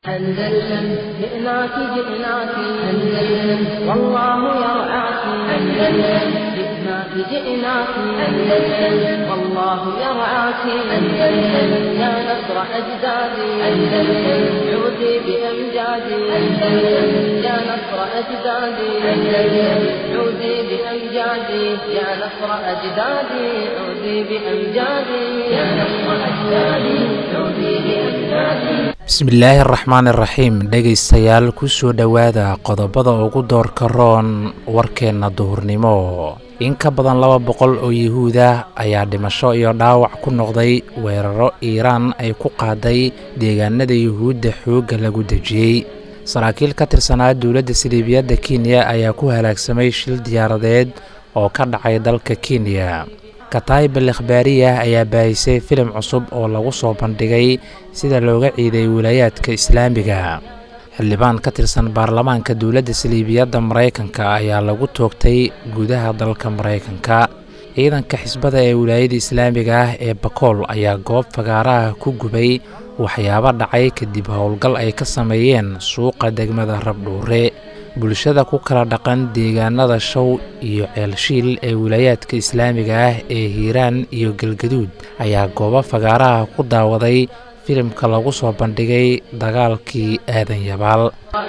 أندلسن جئناك جئناك أندلسن والله يرعاك أندلسن جئناك جئناك أندلسن والله يرعاك أندلسن يا نصر أجدادي أندلسن عودي بأمجادي أندلسن يا نصر أجدادي أندلسن عودي بأمجادي يا نصر أجدادي عودي بأمجادي يا نصر أجدادي عودي بأمجادي bismillaahi araxmaan iraxiim dhegaystayaal kusoo dhowaada qodobada ugu doorka roon warkeenna duhurnimo in ka badan laba boqol oo yuhuud ah ayaa dhimasho iyo dhaawac ku noqday weeraro iiraan ay ku qaaday deegaanada yuhuudda xoogga lagu dejiyey saraakiil ka tirsanaa dowladda siliibiyadda kenya ayaa ku halaagsamay shil diyaaradeed oo ka dhacay dalka kenya kataib al ikhbaariyah ayaa baahisay filim cusub oo lagu soo bandhigay sida looga ciiday wilaayaadka islaamiga xildhibaan ka tirsan baarlamaanka dowladda saliibiyadda maraykanka ayaa lagu toogtay gudaha dalka maraykanka ciidanka xisbada ee wilaayada islaamiga ah ee bakool ayaa goob fagaaraha ku gubay waxyaabo dhacay kadib howlgal ay ka sameeyeen suuqa degmada rabdhuure bulshada ku kala dhaqan deegaanada show iyo ceelshiil ee wilaayaadka islaamiga ah ee hiiraan iyo galgaduud ayaa goobo fagaaraha ku daawaday filimka lagu soo bandhigay dagaalkii aadan yabaal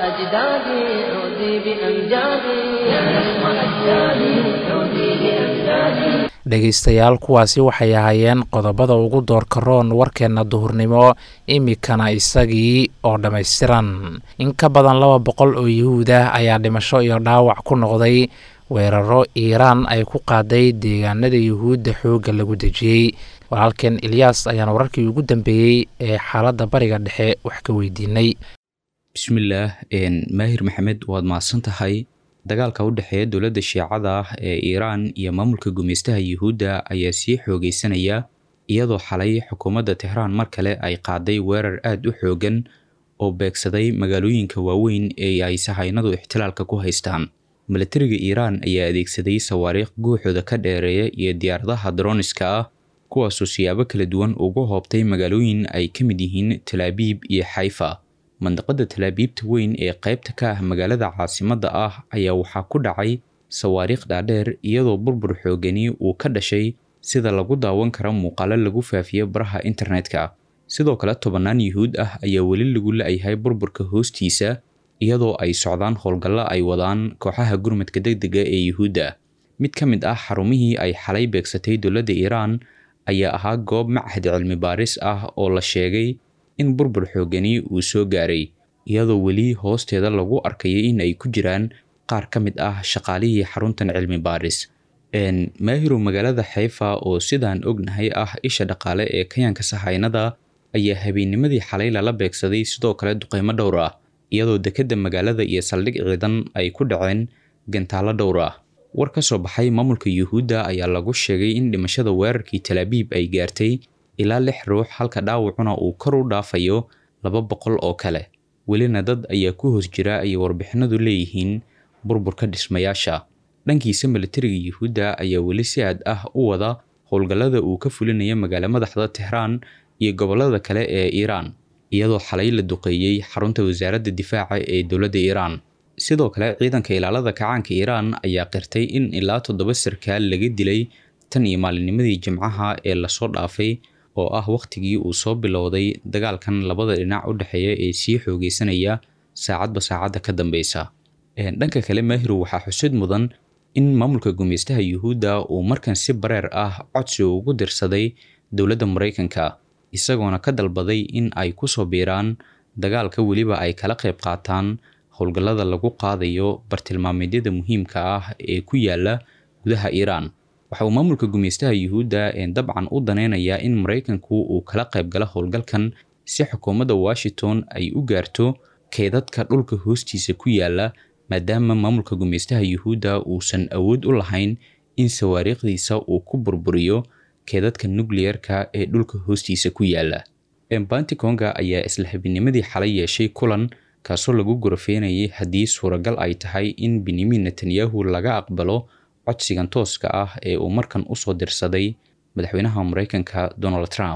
dhegaystayaal kuwaasi waxay ahaayeen qodobada ugu doorka roon warkeenna duhurnimo imikana isagii oo dhammaystiran in ka badan laba boqol oo yuhuud ah ayaa dhimasho iyo dhaawac ku noqday weeraro iiraan ay ku qaaday deegaanada yuhuudda xoogga lagu dejiyey walaalkeen ilyaas ayaan wararkii ugu dambeeyey ee xaaladda bariga dhexe wax ka weydiinay bismillaah maahir maxamed waad mahadsan tahay dagaalka u dhexeeya dowladda shiicada ah ee iiraan iyo maamulka gumeystaha yuhuudda ayaa sii xoogeysanaya iyadoo xalay xukuumadda tehraan mar kale ay qaaday weerar aad u xoogan oo beegsaday magaalooyinka waaweyn ee ay sahaynadu ixtilaalka ku haystaan milatariga iiraan ayaa adeegsaday sawaariikh guuxooda ka dheereeya iyo diyaaradaha droniska ah kuwaasoo siyaabo kala duwan ugu hoobtay magaalooyin ay ka mid yihiin talaabiib iyo xayfa mandaqada talaabiibta weyn ee qaybta ka ah magaalada caasimadda ah ayaa waxaa ku dhacay sawaariikh dhaadheer iyadoo burbur xoogani uu ka dhashay sida lagu daawan kara muuqaalo lagu faafiyo baraha internetka sidoo kale tobannaan yuhuud ah ayaa weli lagu la-yahay burburka hoostiisa iyadoo ay socdaan howlgallo ay wadaan kooxaha gurmadka degdega ee yuhuudda mid ka mid ah xarumihii ay xalay beegsatay dowladda iiraan ayaa ahaa goob machad cilmi baaris ah oo la sheegay in burbur xoogani uu soo gaaray iyadoo weli hoosteeda lagu arkayay in ay ku jiraan qaar ka mid ah shaqaalihii xaruntan cilmi baaris maahirow magaalada xayfa oo sidaan ognahay ah isha dhaqaale ee kayaanka sahaynada ayaa habeennimadii xalay lala beegsaday sidoo kale duqeymo dhowr ah iyadoo dekedda magaalada iyo saldhig ciidan ay ku dhaceen gantaallo dhowr ah war ka soo baxay maamulka yuhuudda ayaa lagu sheegay in dhimashada weerarkii talaabiib ay gaartay ilaa lix ruux halka dhaawacuna uu kor u dhaafayo laba boqol oo kale welina dad ayaa ku hoos jira ayay warbixinadu leeyihiin burburka dhismayaasha dhankiisa milatariga yuhuudda ayaa weli si aad ah u wada howlgallada uu ka fulinaya magaalo madaxda tehraan iyo gobollada kale ee iiraan iyadoo xalay la duqeeyey xarunta wasaaradda difaaca ee dowladda iiraan sidoo kale ciidanka ilaalada kacaanka iiraan ayaa qirtay in ilaa toddoba sarkaal laga dilay tan iyo maalinnimadii jimcaha ee lasoo dhaafay oo ah wakhtigii uu soo bilowday dagaalkan labada dhinac u dhexeeya ee sii xoogeysanaya saacadba saacadda ka dambeysa dhanka kale maahirow waxaa xusid mudan in maamulka gumeystaha yuhuudda uu markan si bareer ah codsi ugu dirsaday dowladda maraykanka isagoona ka dalbaday in ay ku soo biiraan dagaalka weliba ay kala qayb qaataan howlgallada lagu qaadayo bartilmaameedyada muhiimka ah ee ku yaala gudaha iiraan waxa uu maamulka gumeystaha yuhuudda dabcan u daneynayaa in maraykanku uu kala qayb galo howlgalkan si xukuumadda washington ay u gaarto keedadka dhulka hoostiisa ku yaala maadaama maamulka gumeystaha yuhuudda uusan awood u lahayn in sawaariikhdiisa uu ku burburiyo keedadka nucleerka ee dhulka hoostiisa ku yaala banticonga ayaa isla habinimadii xalay yeeshay kulan kaasoo lagu gorofeynayay haddii suuragal ay tahay in benyamin netanyahu laga aqbalo codsigan tooska ah ee uu markan usoo dirsaday madaxweynaha maraykanka donald trump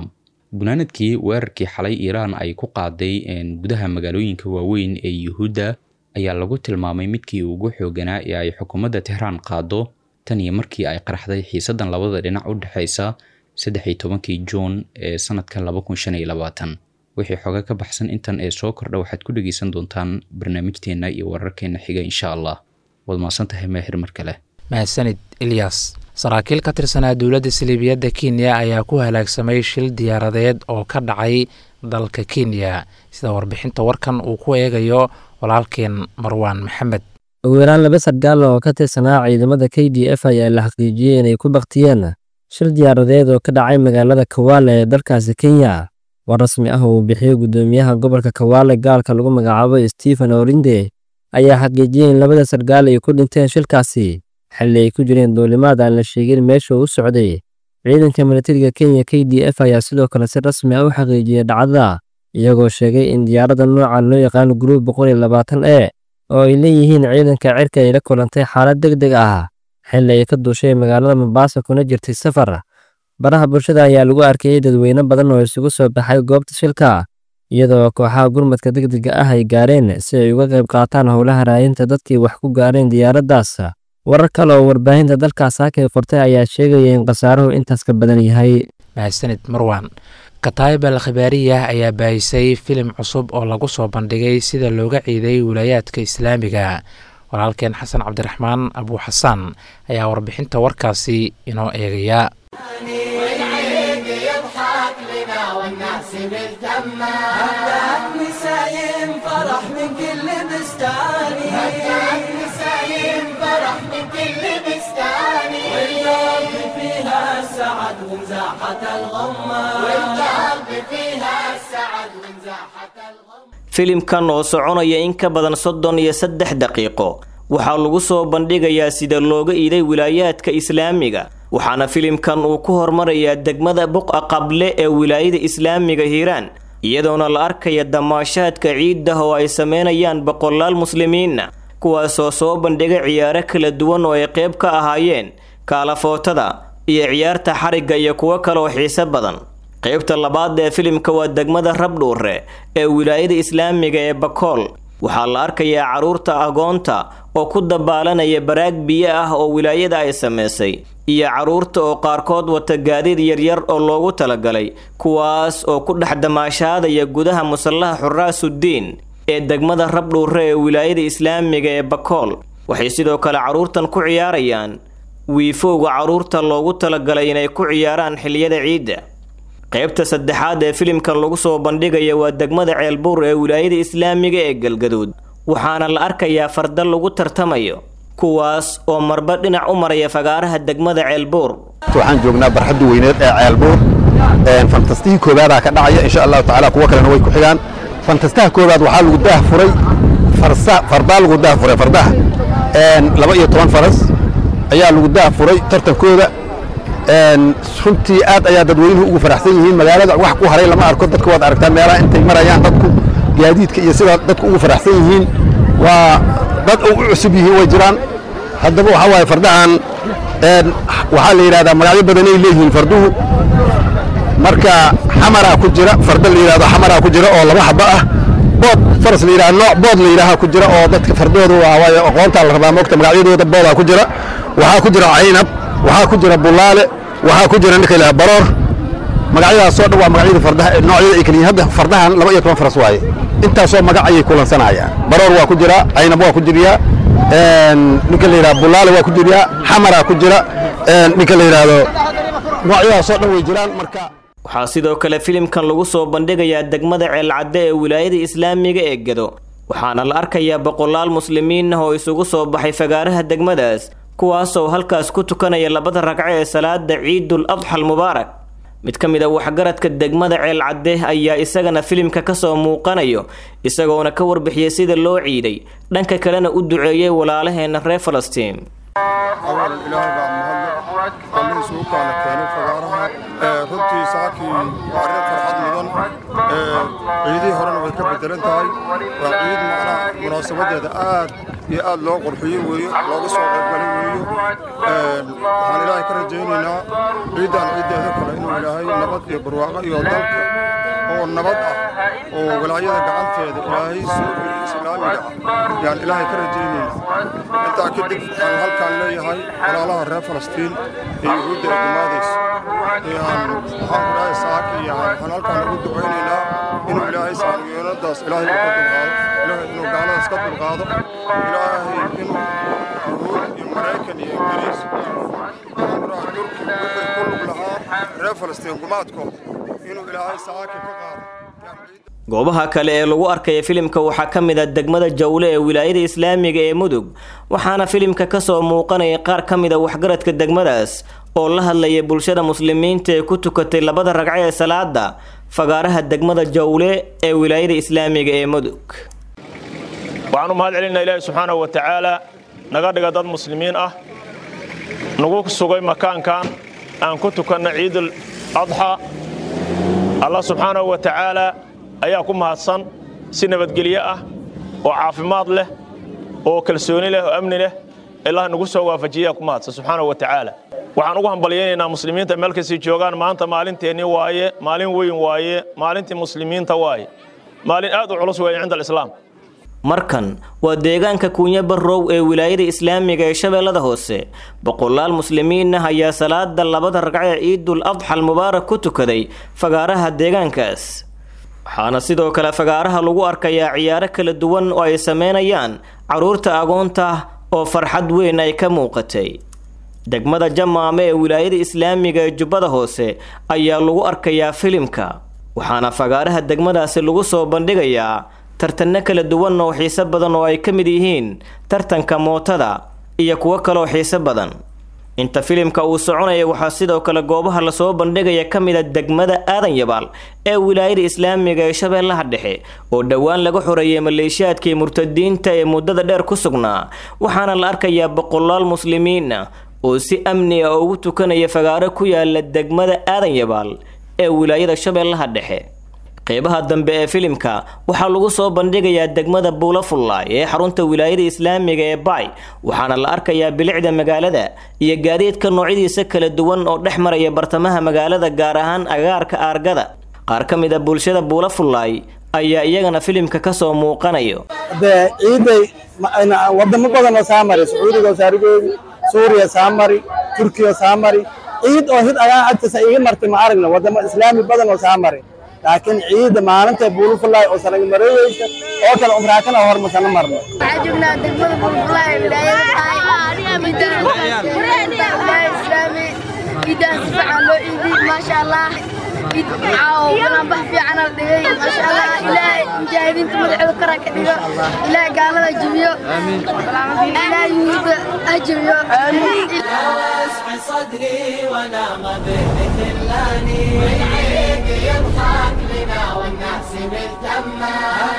gunaanadkii weerarkii xalay iiraan ay ku qaaday gudaha magaalooyinka waaweyn ee yuhuudda ayaa lagu tilmaamay midkii ugu xooganaa ee ay xukuumadda tehraan qaado tan iyo markii ay qaraxday xiisadan labada dhinac u dhexaysa saddex iyo tobankii juun ee sanadka laba kun shan iyo labaatan wixii xoga ka baxsan intan ee soo kordha waxaad ku dhegeysan doontaan barnaamijteenna iyo wararkeena xiga insha allah waad mahadsan tahay maahir mar kale mahadsanid ilyas saraakiil ka tirsanaa dowladda saliibiyadda kenya ayaa ku halaagsamay shil diyaaradeed oo ka dhacay dalka kenya sida warbixinta warkan uu ku eegayo walaalkeen marwaan maxamed ugu yaraan laba sargaal oo ka tirsanaa ciidamada k d f ayaa la xaqiijiyey inay ku baktiyeen shil diyaaradeed oo ka dhacay magaalada kawaale ee dalkaasi kenya war rasmi ah uu bixiyey guddoomiyaha gobolka kawaale gaalka lagu magacaabo stephen orinde ayaa xaqiijiyey in labada sargaal ay ku dhinteen shilkaasi xilli ay ku jireen duulimaad aan la sheegin meesha u socday ciidanka milatariga kenya k d f ayaa sidoo kale si rasmi ah u xaqiijiyey dhacdada iyagoo sheegay in diyaaradda noocan loo yaqaano gruub boqol iyo labaatan e oo ay leeyihiin ciidanka cirka ay la kulantay xaalad deg deg ah xilli ay ka duushay magaalada mombasa kuna jirtay safar baraha bulshada ayaa lagu arkayey dadweyne badan oo isugu soo baxay goobta shilka iyadoo kooxaha gurmadka degdega ah ay gaareen si ay uga qayb qaataan howlaha raayinta dadkii wax ku gaareen diyaaraddaas warar kale oo warbaahinta dalkaas haakay qortay ayaa sheegaya in khasaaruhu intaas ka badan yahay mahadsanid marwan kataayib al khibaariyah ayaa baahisay filim cusub oo lagu soo bandhigay sida looga ciiday wilaayaadka islaamiga walaalkeen xasan cabdiraxmaan abuu xasaan ayaa warbixinta warkaasi inoo eegaya filimkan oo soconaya in ka badan soddon iyo saddex daqiiqo waxaa lagu soo bandhigayaa sida looga iiday wilaayaadka islaamiga waxaana filimkan uu ku hormarayaa degmada buqa qable ee wilaayada islaamiga hiiraan iyadoona la arkaya damaashaadka ciiddah oo ay sameynayaan boqolaal muslimiinna kuwaasoo soo bandhiga ciyaaro kala duwan oo ay qayb ka ahaayeen kaalafootada iyo ciyaarta xarigga iyo kuwo kaleoo xiise badan qaybta labaad ee filimka waa degmada rabdhuure ee wilaayada islaamiga ee bakool waxaa la arkayaa carruurta agoonta oo ku dabaalanaya baraag biyo ah oo wilaayada ay samaysay iyo carruurta oo qaarkood wata gaadiid yaryar oo loogu talagalay kuwaas oo ku dhex damaashaadaya gudaha musallaha xuraasuddiin ee degmada rabdhuure ee wilaayada islaamiga ee bakool waxay sidoo kale carruurtan ku ciyaarayaan wiifowga carruurta loogu talagalay inay ku ciyaaraan xiliyada ciidda qaybta saddexaad ee filimkan lagu soo bandhigaya waa degmada ceelbuur ee wilaayada islaamiga ee galgaduud waxaana la arkayaa farda lagu tartamayo kuwaas oo marba dhinac u maraya fagaaraha degmada ceelbuur waxaan joognaa barxadda weyneed ee ceelbuur fantastihii koobaadaa ka dhacaya insha allahu tacaala kuwo kalena way ku xigaan fantastaha koobaad waxaa lagu daah furay fardaa lagu daah furay fardaha laba iyo toban faras ayaa lagu daah furay tartankooda runtii aad ayaa dadweynuhu ugu faraxsan yihiin magaalada wax ku haray lama arko dadka waad aragtaa meelaha intay marayaan dadku gaadiidka iyo sidaa dadku ugu faraxsan yihiin waa dad u cusub yihiin way jiraan haddaba waxaa waaye fardahan waxaa la yidhahdaa magacyo badanay leeyihiin farduhu marka xamaraa ku jira farda la yidhahdo xamaraa ku jira oo laba xaba ah bood faras la yidhahdo nooc bood la yidhaaha ku jira oo dadka fardooda waa waaye aqoontaa la rabaa moogta magacyadooda boodaa ku jira waxaa ku jira caynab waxaa ku jira bulaale waxaa ku jira ninka ilaha baroor magacyadaasoo dhan waa magacyada fardaha noocyada ay kala yihiin hadda fardahan laba iyo toban faras waaye intaasoo magac ayay kulansanayaan baroor waa ku jira caynab waa ku jiriyaa ninka la yidhaha bulaale waa ku jiriyaa xamaraa ku jira ninka la yidhaahdo noocyadaasoo dhan way jiraan marka waxaa sidoo kale filimkan lagu soo bandhigayaa degmada ceelcadde ee wilaayada islaamiga ee gedo waxaana la arkayaa boqolaal muslimiin ah oo isugu soo baxay fagaaraha degmadaas kuwaasoo halkaas ku tukanaya labada ragco ee salaada ciidul adxa almubaarak mid ka mid a waxgaradka degmada ceelcadde ayaa isagana filimka kasoo muuqanayo isagoona ka warbixiyey sida loo ciiday dhanka kalena u duceeyey walaalaheena reer falastiin awal ilaahay baa mahadle allihii isugu kaana keenay fagaaraha runtii saakii waa arrin farxad mudan ciidihii horena way ka bedelan tahay waa ciid macnaha munaasabadeeda aad iyo aad loo qurxiyo weeyo looga soo qaybgalay weeyo waxaan ilaahay ka rajaynaynaa ciiddaan ciiddeeda kale inuu ilaahay nabad iyo barwaaqo iyo dalka oo nabad ah oo walaayada gacanteeda ilaahay soo geliyo islaamiga ah yaan ilaahay ka rajaynaynaa intaa kadib waxaan halkaan leeyahay walaalaha reer falastiin ee yuhuudda ay gumaadayso yaan waxaan ku dhahay saaka iyo waxaan halkaan ugu ducaynaynaa inuu ilaahay saamiyoonadaas ilaahay uu ka dulqaado ilaahay inuu gaaladaas ka dulqaado ilaahay inuu yuhuud iyo maraykan iyo ingiriis waxaan ku dhahay turki wixii ku lug lahaa reer falastiin gumaadkooda inuu ilaahay saaka ka qaado goobaha kale ee lagu arkaya filimka waxaa ka mid a degmada jawle ee wilaayada islaamiga ee mudug waxaana filimka kasoo muuqanaya qaar ka mid a waxgaradka degmadaas oo la hadlaya bulshada muslimiinta ee ku tukatay labada ragco ee salaada fagaaraha degmada jawle ee wilaayada islaamiga ee mudug waxaan u mahad celinaa ilaahi subxaanahu wa tacaala naga dhiga dad muslimiin ah nagu sugay makaankan aan ku tukanna ciidul adxa allah subxaanahu wa tacaala ayaa ku mahadsan si nabadgelyo ah oo caafimaad leh oo kalsooni leh oo amni leh ilaah nagu soo waafajiyaa ku mahadsan subxaanahu wa tacaala waxaan ugu hambalyaynaynaa muslimiinta meel kastay joogaan maanta maalinteennii waaye maalin weyn waaye maalintii muslimiinta waaye maalin aad u culus weeye cinda alislaam markan waa deegaanka kuunya barrow ee wilaayada islaamiga ee shabeellada hoose boqolaal muslimiin ah ayaa salaada labada ragco ee ciidul adxa almubaarak ku tukaday fagaaraha deegaankaas waxaana sidoo kale fagaaraha lagu arkayaa ciyaaro kala duwan oo ay sameynayaan carruurta agoonta oo farxad weyn ay ka muuqatay degmada jamaame ee wilaayada islaamiga ee jubbada hoose ayaa lagu arkayaa filimka waxaana fagaaraha degmadaasi lagu soo bandhigayaa tartanno kala duwan oo xiiso badan oo ay ka mid yihiin tartanka mootada iyo kuwo kaleoo xiiso badan inta filimka uu soconaya waxaa sidoo kale goobaha lasoo bandhigaya ka mid a degmada aadan yabaal ee wilaayada islaamiga ee shabeellaha dhexe oo dhowaan laga xoreeyay maleeshiyaadkii murtadiinta ee muddada dheer ku sugnaa waxaana la arkayaa boqolaal muslimiin ah oo si amni ah ugu tukanaya fagaaro ku yaala degmada aadan yabaal ee wilaayada shabeellaha dhexe qeybaha dambe ee filimka waxaa lagu soo bandhigayaa degmada buulafullaay ee xarunta wilaayada islaamiga ee baay waxaana la arkayaa bilicda magaalada iyo gaadiidka noocyadiisa kala duwan oo dhex maraya bartamaha magaalada gaar ahaan agaarka aargada qaar ka mid a bulshada buulafullaay ayaa iyagana filimka kasoo muuqanayo dee ciiday wadamo badan oo saa mari sacuudiga oo saarigoodi suuriya saa mari turkiya saa mari ciid oo hid agaa agtiisa iga martay ma aragna wadamo islaami badan oo saa mari laakiin ciidda maalinta buulufulaay oo sanagmareeyeysa oo kale umraakana hormasana marno waxaa joognaa degmada buulufulaay wilaayada islaami ciidahan si fiican loo ciidiy maasha allah ciid caawo balanbax fiican la dhigay maasha allah ilaahay mujaahidiinta madaxooda kara ka dhigo ilaahay gaalada jibiyo ilaahay yuhuudda ha jibiyo صدري ونام بذلاني والعيد يضحك لنا والناس ملتمة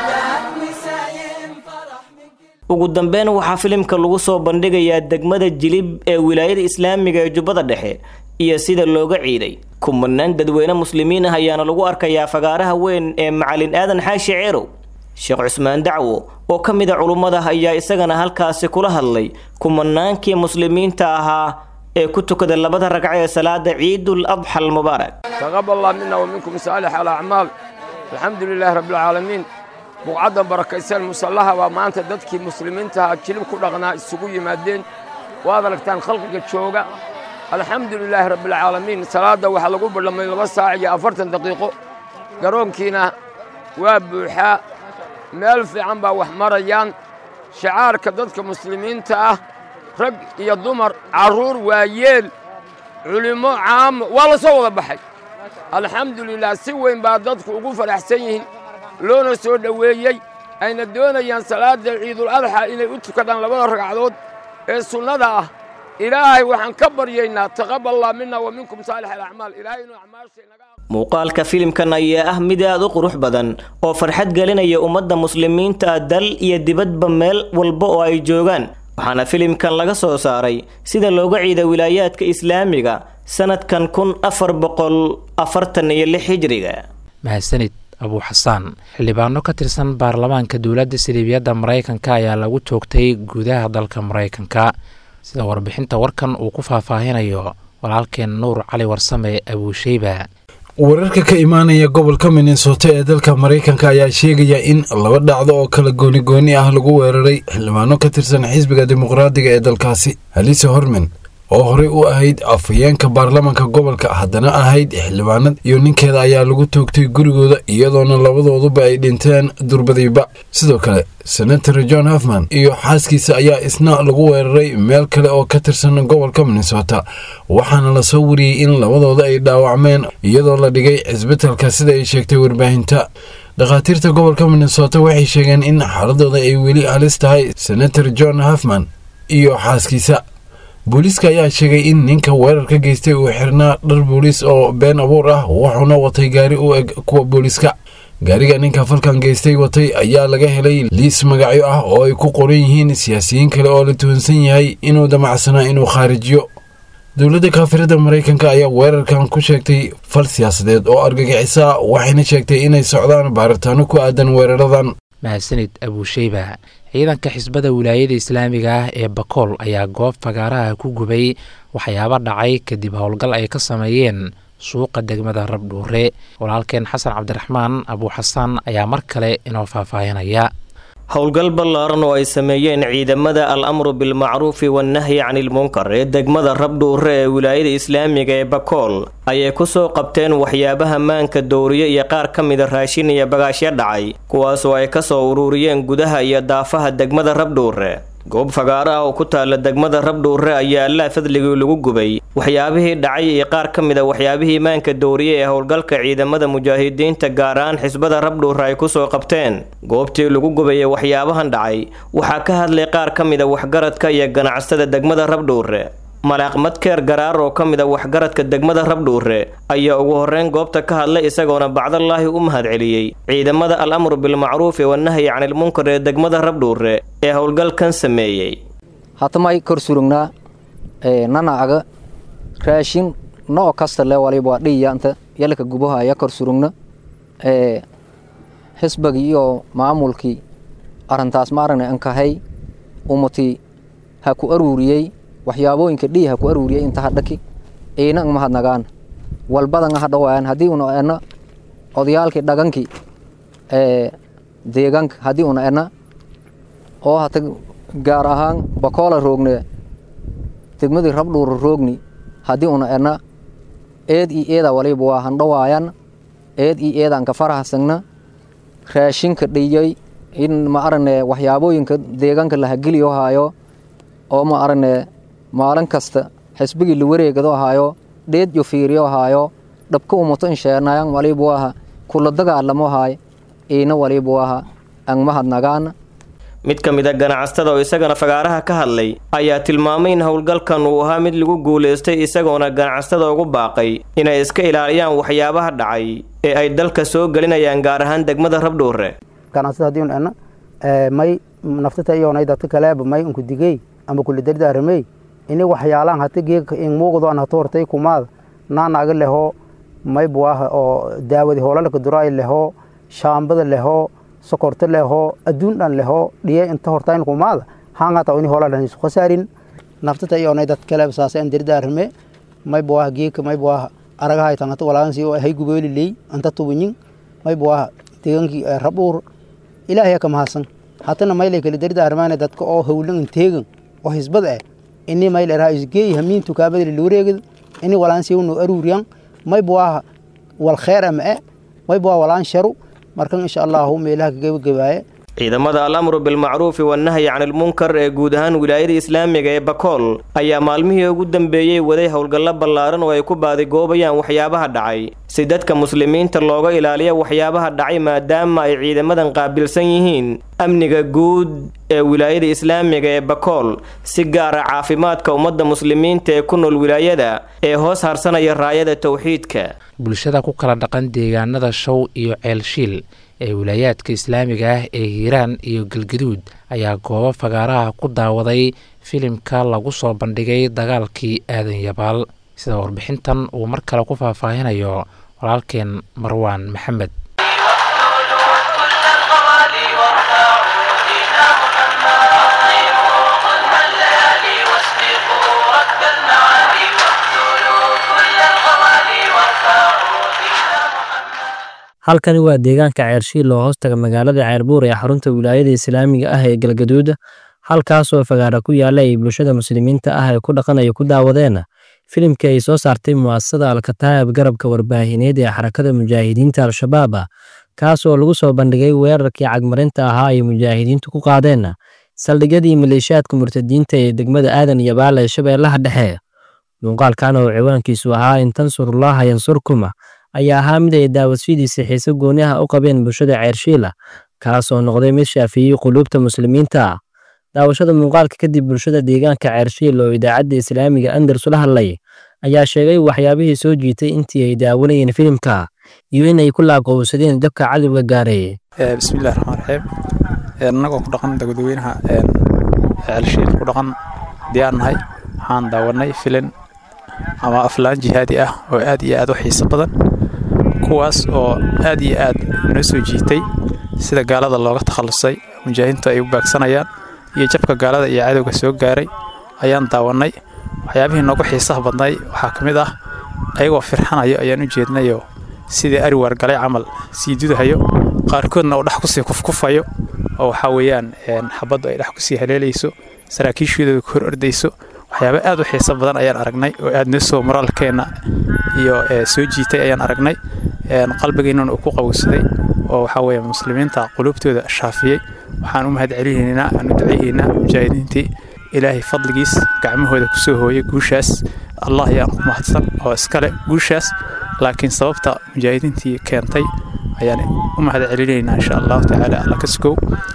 ugu dambeyn waxaa filimka lagu soo bandhigayaa degmada jilib ee wilaayada islaamiga ee jubbada dhexe iyo sida looga ciiday kumanaan dadweyne muslimiin ah ayaana lagu arkayaa fagaaraha weyn ee macalin aadan xaashi ceerow sheekh cusmaan dacwo oo ka mid a culummada ayaa isagana halkaasi kula hadlay kumanaankii muslimiinta ahaa ee ku tukada labada ragco ee salaada ciidul adxa almubaarak taqabal allah mina wa minkum saalix alacmaal alxamdu lilaahi rabbilcaalamiin buqcadda barakaysan musallaha waa maanta dadkii muslimiintaha jilib ku dhaqnaa isugu yimaadeen waad aragtaan khalqiga jooga alxamdu lilaahi rabbilcaalamiin salaadda waxaa lagu ballamay laba saac iyo afartan daqiiqo garoonkiina waa buuxaa meel fiican baa wax marayaan shacaarka dadka muslimiinta ah rag iyo dumar carruur waayeel culimmo caamo waa la soo wada baxay alxamdu lilah si weyn baa dadku ugu faraxsan yihiin loona soo dhoweeyey ayna doonayaan salaadda ciidul adxa inay u tukadaan labada ragcadood ee sunnada ah ilaahay waxaan ka baryaynaa taqaballah mina wa minkum saalix alacmaal ilaahay inuu acmaashaynaga muuqaalka filimkan ayaa ah mid aad u qurux badan oo farxad gelinaya ummadda muslimiinta ah dal iyo dibadba meel walba oo ay joogaan waxaana filimkan laga soo saaray sida looga ciida wilaayaadka islaamiga sanadkan kun afar boqol afartan iyo lix hijriga mahadsanid abuu xasaan xildhibaano ka tirsan baarlamaanka dowladda siliibiyadda maraykanka ayaa lagu toogtay gudaha dalka maraykanka sida warbixinta warkan uu ku faahfaahinayo walaalkeen nuur cali warsame abuusheyba wararka ka imaanaya gobolka minnesota ee dalka maraykanka ayaa sheegaya in laba dhacdo oo kala gooni-gooni ah lagu weeraray xildhibaano ka tirsan xisbiga dimuqraadiga ee dalkaasi halise hormen oo horey u ahayd afhayeenka baarlamaanka gobolka haddana ahayd xildhibaanad iyo ninkeeda ayaa lagu toogtay gurigooda iyadoona labadooduba ay dhinteen durbadiiba sidoo kale senator john hofman iyo xaaskiisa ayaa isna lagu weeraray meel kale oo ka tirsan gobolka minnesota waxaana lasoo wariyey in labadooda ay dhaawacmeen iyadoo la dhigay cisbitalka sida ay sheegtay warbaahinta dhakhaatiirta gobolka minnesota waxay sheegeen in xaaladooda ay weli halis tahay senator john hofman iyo xaaskiisa booliiska ayaa sheegay in ninka weerarka geystay uu xirnaa dhar booliis oo been abuur ah wuxuuna watay gaari u eg kuwa booliiska gaariga ninka falkan geystay watay ayaa laga helay liis magacyo ah oo ay ku qoran yihiin siyaasiyiin kale oo la tuhunsan yahay inuu damacsanaa inuu khaarijiyo dowladda kaafirada maraykanka ayaa weerarkan ku sheegtay fal siyaasadeed oo argagixisa waxayna sheegtay inay socdaan baaritaano ku aadan weeraradan mahadsanid abuusheyba ciidanka xisbada wilaayada islaamiga ah ee bakool ayaa goob fagaaraha ku gubay waxyaabo dhacay kadib howlgal ay ka sameeyeen suuqa degmada rabdhuure walaalkeen xasan cabdiraxmaan abuu xasaan ayaa mar kale inoo faahfaahinaya howlgal ballaaran oo ay sameeyeen ciidamada al amru bilmacruufi wannahyi canilmunkar ee degmada rabdhuure ee wilaayada islaamiga ee bakool ayay kusoo qabteen waxyaabaha maanka dowriye iyo qaar ka mida raashin iyo bagaashyo dhacay kuwaasoo ay kasoo ururiyeen gudaha iyo daafaha degmada rabdhuure goob fagaaro ah oo ku taalla degmada rabdhuure ayaa allaa fadligii lagu gubay waxyaabihii dhacay iyo qaar ka mid a waxyaabihii maanka dowriye ee howlgalka ciidamada mujaahidiinta gaar ahaan xisbada rabdhuure ay kusoo qabteen goobtii lagu gubayay waxyaabahan dhacay waxaa ka hadlay qaar ka mid a waxgaradka iyo ganacsada degmada rabdhuure malaaq madkeer garaar oo ka mid a waxgaradka degmada rabdhuure ayaa ugu horreyn goobta ka hadlay isagoona bacdallaahi u mahadceliyey ciidamada al amru bilmacruufi wannahyi canilmunkar ee degmada rabdhuure ee howlgalkan sameeyey hatamay kor surugnaa nanacaga raashin noo kasta le waliba dhiyanta yalka gubahaya kor surugna xisbagii iyo maamulkii arintaas maaragna ankahay umati ha ku aruuriyey waxyaabooyinka dhihi ha ku aruuriyey inta hadhaki iina ang mahadnagaan walbadan hadhawaayan haddii una ena odayaalkii dhagankii deegaanka haddii una ena oo hata gaar ahaan bakoola roogne degmadii rabdhuura roogni haddii una ena eed io eeda waliba waa handhawaayan eed io eedaan ka farahasagna raashinka dhiyay in ma aragne waxyaabooyinka deegaanka lahageliyo haayo oo ma aragne maalin kasta xisbigii la wareegado ahaayo dheed yo fiiriyo ahaayo dhabka umato insheenayan waliba waaha kula dagaalamo haay iina waliba waaha ang mahadnagaan mid ka mid a ganacstada oo isagana fagaaraha ka hadlay ayaa tilmaamay in howlgalkan uu ahaa mid lagu guulaystay isagoona ganacsada ugu baaqay inay iska ilaaliyaan waxyaabaha dhacay ee ay dalka soo gelinayaan gaar ahaan degmada rabdhuure ganacsada haddii un ena may naftata iyonay dadka kaleeba may unku digey amba kula dardaaramey ini waxyaalaan hata geega in muuqdo an hata hortay kumaada naanaga leho may buaha oo daawadi hoolalka duraay leho shaambada leho sokorta leho adduun dhan leho dhiye inta hortayn kumaada hangata ini hoolalan isu khasaarin naftata iyonay dad kaleeba saasa an dardaarame may buaha geeka may buaha aragahay tangata walaagansi oo hay gubeeli ley anta tubinyin may buaha deegankii rabdhuur ilaahay ka mahadsan hatana maylay kala dardaarmaana dadka oo howlan teegan oo hisbada ah ini mayl eraha isgeey hamiin tukaamada la wareegid ini walaan siwno aruuriyan may buaha wal kheer ama e may buaha walaan sharu markan insha allahu meelaha ka gebagabaaye ciidamada al amru bilmacruufi wannahyi canilmunkar ee guud ahaan wilaayada islaamiga ee bakool ayaa maalmihii ugu dambeeyey waday howlgallo ballaaran oo ay ku baadigoobayaan waxyaabaha dhacay si dadka muslimiinta looga ilaaliyo waxyaabaha dhacay maadaama ay ciidamadan qaabilsan yihiin amniga guud ee wilaayada islaamiga ee bakool si gaara caafimaadka ummadda muslimiinta ee ku nool wilaayada ee hoos harsanaya raayada towxiidka bulshada ku kala dhaqan deegaanada show iyo ceelshiil ee wilaayaadka islaamiga ah ee hiiraan iyo galgaduud ayaa goobo fagaaraha ku daawaday filimka lagu soo bandhigay dagaalkii aadan yabaal sida warbixintan uu mar kale ku faahfaahinayo walaalkeen marwaan maxamed halkani waa deegaanka ceershiil oo hoostaga magaalada ceerbuur ee xarunta wilaayada islaamiga ah ee galgaduud halkaasoo fagaara ku yaalla ay bulshada muslimiinta ah ee ku dhaqanaya ku daawadeen filimkii ay soo saartay mu'asasada alkataa'ib garabka warbaahineed ee xarakada mujaahidiinta al-shabaab kaas oo lagu soo bandhigay weerarkii cagmarinta ahaa ay mujaahidiintu ku qaadeen saldhigyadii maleeshiyaadka murtadiinta ee degmada aadan iyo baal ee shabeellaha dhexe muuqaalkan oo ciwaankiisu ahaa in tansurullaaha yansurkuma ayaa ahaa mid ay daawasfidiisa xiise gooni ah u qabeen bulshada ceershiila kaas oo noqday mid shaafiyey quluubta muslimiinta daawashada muuqaalka kadib bulshada deegaanka ceershiil oo idaacadda islaamiga andars la hadlay ayaa sheegay waxyaabihii soo jiitay intii ay daawanayeen filimka iyo in ay ku laaqowsadeen dabka cadowga gaaray bismillahi raxmaan raxiim annagoo ku dhaqan dadweynaha ceelshiil ku dhaqan diyaar nahay waxaan daawanay filin ama aflaan jihaadi ah oo aad iyo aad u xiiso badan kuwaas oo aad iyo aad noo soo jiitay sida gaalada looga takhallusay mujaahidiintu ay u baagsanayaan iyo jabka gaalada iyo cadowga soo gaaray ayaan daawannay waxyaabihii noogu xiisaha badnay waxaa ka mid ah ayagoo firxanayo ayaan u jeednayoo sidii ari waargalay camal sii dudahayo qaarkoodna uu dhex kusii kufkufayo oo waxaa weeyaan xabaddu ay dhex kusii haleelayso saraakiishoodooda ku hor ordayso waxyaaba aad u xiiso badan ayaan aragnay oo aad noo soo moraalkeenna iyo soo jiitay ayaan aragnay qalbigeennuna uu ku qabowsaday oo waxaa weeye muslimiinta quluubtooda shaafiyey waxaan u mahad celinaynaa aan u ducaynaynaa mujaahidiintii ilaahay fadligiis gacmahooda ku soo hooyay guushaas allah ayaan ku mahadsan oo iskale guushaas laakiin sababta mujaahidiintii keentay ayaan u mahad celinaynaa insha allahu tacaala alla ka sugow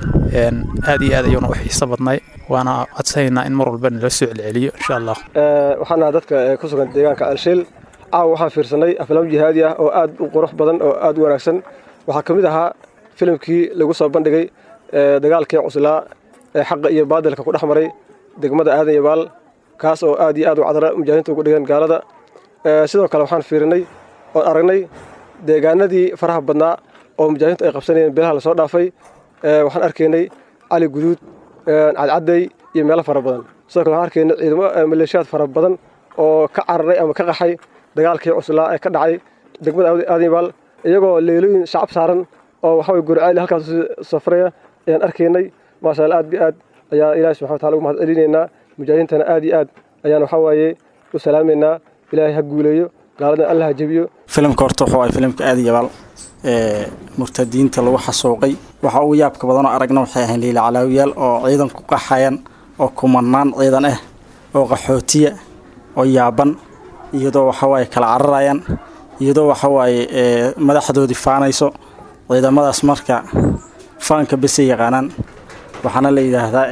aad iyo aad ayuuna u xiiso badnay waana codsanaynaa in mar walba nala soo celceliyo insha allah waxaan nahay dadka ku sugan deegaanka alshiil caawa waxaan fiirsanay aflaam jihaadi ah oo aad u qurux badan oo aad u wanaagsan waxaa ka mid ahaa filimkii lagu soo bandhigay dagaalkii cuslaa ee xaqa iyo baadilka ku dhex maray degmada aadan iyo baal kaas oo aad iyo aad u cadra mujaahidiinta ugu dhigeen gaalada sidoo kale waxaan fiirinay oon aragnay deegaanadii faraha badnaa oo mujaahidiintu ay qabsanayeen bilaha lasoo dhaafay waxaan arkaynay cali guduud cadcaday iyo meelo fara badan sidoo kale waxaan arkaynay ciidamo maleeshiyaad fara badan oo ka cararay ama ka qaxay dagaalkii cuslaa ee ka dhacay degmada aadan iyo baal iyagoo leelooyin shacab saaran oo waxa weye gurcaali halkaas safraya ayaan arkaynay maasha allah aad bi aad ayaa ilaahi subxana wataala ugu mahad celinaynaa mujaahidiintana aad iyo aad ayaan waxaa waaye u salaamaynaa ilaahay ha guuleeyo gaaladan alla ha jebiyo filimka horta wuxuu ahay filimka aad iyo baal ee murtadiinta lagu xasuuqay waxa ugu yaabka badanoo aragna waxay ahayn liila calaawiyaal oo ciidan ku qaxayan oo kumanaan ciidan ah oo qaxootiya oo yaaban iyadoo waxawaaye kala cararayaan iyadoo waxawaaye madaxdoodii faanayso ciidamadaas marka faanka besay yaqaanaan waxaana la yidhaahdaa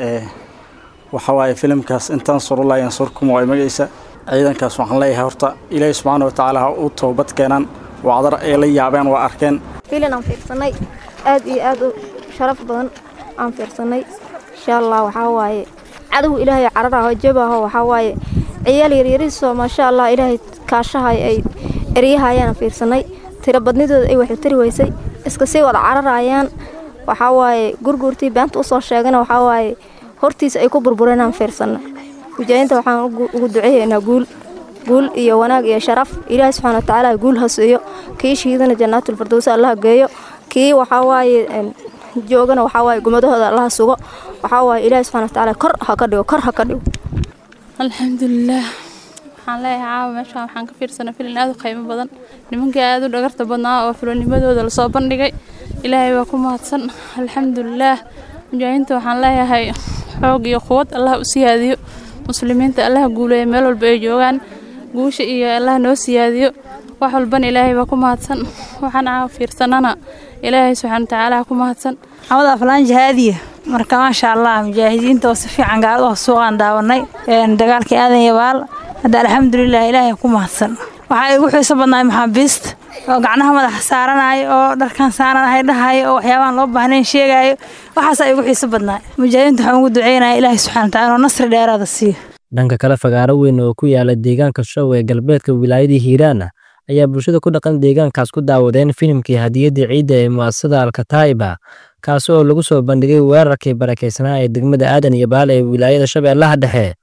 waxawaaye filimkaas intaan surulaa yansurkum waa magaysa ciidankaas waxaan leeyahay horta ilaahi subxaana wa tacaala ha u toobad keenaan wacdar ay la yaabeen waa arkeen filin aan fiirsanay aad iyo aad u sharaf badan aan fiirsanay insha allah waxaa waaye cadow ilaahay cararaho jabaho waxaa waaye ciyaal yaryariisoo maasha allah ilaahay kaashahay ay eryahayaan fiirsanay tiro badnidooda ay waxu tari weysay iska sii wada cararayaan waxaa waaye gurguurtii beenta usoo sheegana waxaa waaye hortiisa ay ku burbureen aan fiirsanay mujaahidiinta waxaan ugu duceeyaynaa guul guul iyo wanaag iyo sharaf ilaahi subxaana wa tacaala guul ha siiyo kii shahiidana jannaatulfirdows allaha geeyo kii waxaa waaye joogana waxaa waaye gumadahooda allaha sugo waxaa waaye ilaahi subxana wa tacaala kor ha ka dhigo kor ha ka dhigo alxamdulilaah waxaan leeyahay caawa meeshaan waxaan ka fiirsanay filin aad u qiimo badan nimankii aad u dhagarta badnaa oo filonimadooda lasoo bandhigay ilaahay waa ku mahadsan alxamdulilaah mujaahidiinta waxaan leeyahay xoog iyo quwad allah u siyaadiyo muslimiinta allaha guuleeya meel walba ay joogaan guusha iyo allah noo siyaadiyo wax walbana ilaahay baa ku mahadsan waxaan caawa fiirsanana ilaahay subxaana watacaala ku mahadsan maxamed aflaan jihaadiya marka maasha allah mujaahidiinta oo si fiican gaalada suuqaan daawanay dagaalkii aadan iyo baal hadda alxamdulilah ilaahay ku mahadsan waxaa igu xiiso badnaay maxaabiista oo gacnaha madaxa saaranayo oo dharkan saaranahay dhahayo oo waxyaabahan loo baahnayn sheegayo waxaasaa igu xiiso badnaay mujaahidiinta waxaan ugu duceynaya ilaahay subxana watacaala oo nasri dheeraada siiyo dhanka kale fagaaro weyn oo ku yaala deegaanka show ee galbeedka wilaayadii hiiraan ayaa bulshada ku dhaqan deegaankaas ku daawadeen filimkii hadiyadda ciidda ee mu'asasada alkataa'iba kaasi oo lagu soo bandhigay weerarkii barakaysanaa ee degmada aadan iyo baal ee wilaayada shabeellaha dhexe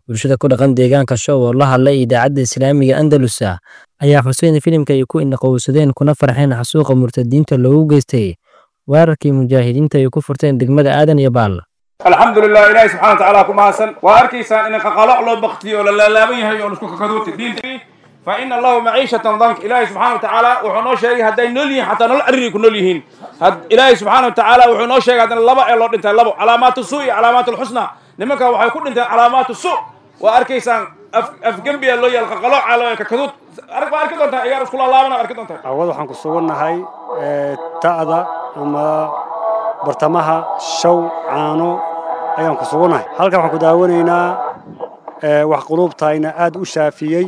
bulshada ku dhaqan deegaanka show oo la hadlay idaacadda islaamiga andalusa ayaa xuseen filimka ay ku indhaqowsadeen kuna farxeen xasuuqa murtadiinta loogu geystay weerarkii mujaahidiinta ay ku furteen degmada aadan iyo baal alxamdulilah ilaahi subxana watacaala ku mahadsan waa arkaysaan in qaqaloc loo baktiyo oo la laalaaban yahay oo isku kakaduuta diinta fa ina allahu maciishatan dank ilaahi subxana watacaala wuxuu noo sheegay hadday nool yihiin xataa nolol cariri ku nool yihiin ilaahi subxaana watacaala wuxuu noo sheegay haddana laba ee loo dhintay labo calaamaatu su iyo calaamaatu lxusna nimanka waxay ku dhinteen calaamaatu su waa arkaysaan afgembiya loo yaal qaqalooca loo kakaduud arag baa arki doontaa ciyaar isku laalaabana arki doontaa awad waxaan ku sugannahay ta'da ama bartamaha shaw caano ayaan ku sugannahay halkan waxaan ku daawanaynaa wax quluubtayna aad u shaafiyey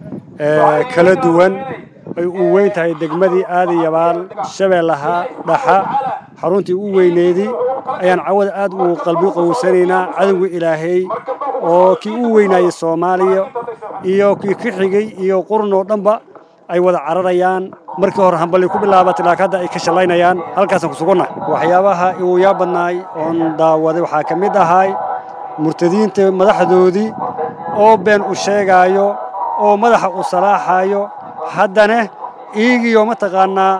kala duwan ay u weyn tahay degmadii aadayabaal shabeellaha dhaxa xaruntii u weyneedii ayaan cawada aad u qalbi qowsanaynaa cadowga ilaahay oo kii u weynaayey soomaaliya iyo kii ka xigay iyo qurun oo dhanba ay wada cararayaan markii hore hambali ku bilaabatay laakiin hadda ay ka shallaynayaan halkaasaan ku sugannahay waxyaabaha igu yaa badnaay oon daawaday waxaa ka mid ahay murtadiinta madaxdoodii oo been u sheegaayo oo madaxa u salaaxaayo haddana iigiyo mataqaannaa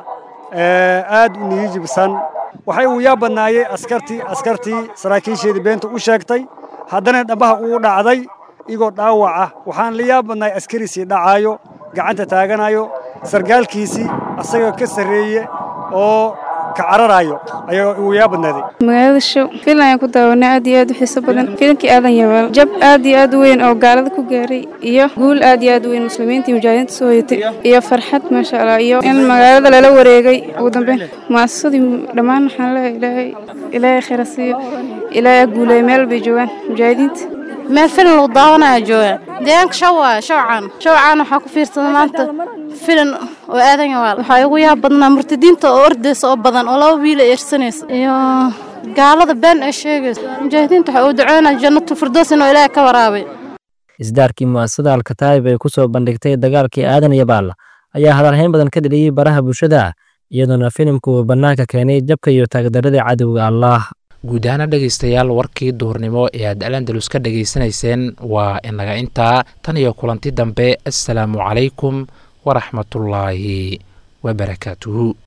aad u niyijibsan waxay uu yaa badnaayey askartii askartii saraakiisheedii beenta u sheegtay haddana dhambaha uu dhacday igoo dhaawaca waxaan la yaa badnaay askariisii dhacaayo gacanta taaganayo sargaalkiisii asagoo ka sarreeye oo ka cararayo ayaa uu yaa badnaaday magaalada show filan ayaan ku daawanay aad iyo aad u xiiso badan filankii aadan yabaal jab aad iyo aad u weyn oo gaalada ku gaaray iyo guul aad iyo aad u weyn muslimiinta iyo mujaahidiinta soo hoyatay iyo farxad maasha allah iyo in magaalada lala wareegay ugu dambeyn muasasadii dhammaan waxaan leeyahay ilaahay ilaahay khayra siiyo ilaahay guuleeya meel bay joogaan mujaahidiinta meel filan lagu daawanaya jooga deegaanka shaw waaya shawcaan shawcaan waxaa ku fiirsada maanta filan oo aadan yawaal waxaa igu yaab badnaa murtadiinta oo ordaysa oo badan oo laba wiil ay ersanaysa iyo gaalada been ay sheegaysa mujaahidiinta waxa uu duceynaya jannatul firdows inuu ilaahay ka waraabay isdaarkii mu'asasada alkataayib ay ku soo bandhigtay dagaalkii aadan iyo baal ayaa hadalhayn badan ka dheliyey baraha bulshada iyadoona filimku uu bannaanka keenay jabka iyo taagdarada cadowga allaah guud ahaana dhegaystayaal warkii duhurnimo ee aad alandalus ka dhegaysanayseen waa inaga intaa tan iyo kulanti dambe assalaamu calaykum waraxmatullaahi wabarakaatuhu